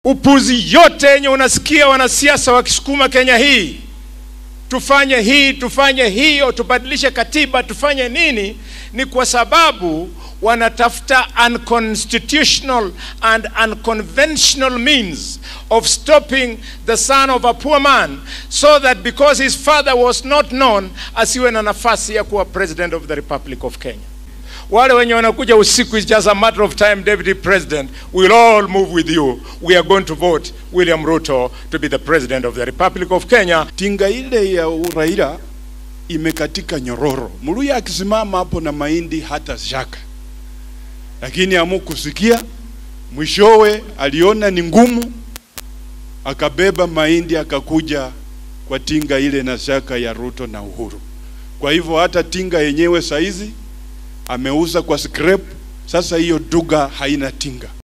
Upuzi yote yenye unasikia wanasiasa wakisukuma Kenya hii, tufanye hii, tufanye hiyo, tubadilishe katiba, tufanye nini, ni kwa sababu wanatafuta unconstitutional and unconventional means of stopping the son of a poor man so that because his father was not known asiwe na nafasi ya kuwa president of the Republic of Kenya. Wale wenye wanakuja usiku is just a matter of time, Deputy President, we'll all move with you. We are going to vote William Ruto to be the president of the Republic of Kenya. Tinga ile ya uraila imekatika nyororo. Muluya akisimama hapo na mahindi hata shaka, lakini amukusikia. Mwishowe aliona ni ngumu, akabeba mahindi akakuja kwa tinga ile na shaka ya Ruto na Uhuru. Kwa hivyo hata tinga yenyewe saizi ameuza kwa scrap. Sasa hiyo duga haina tinga.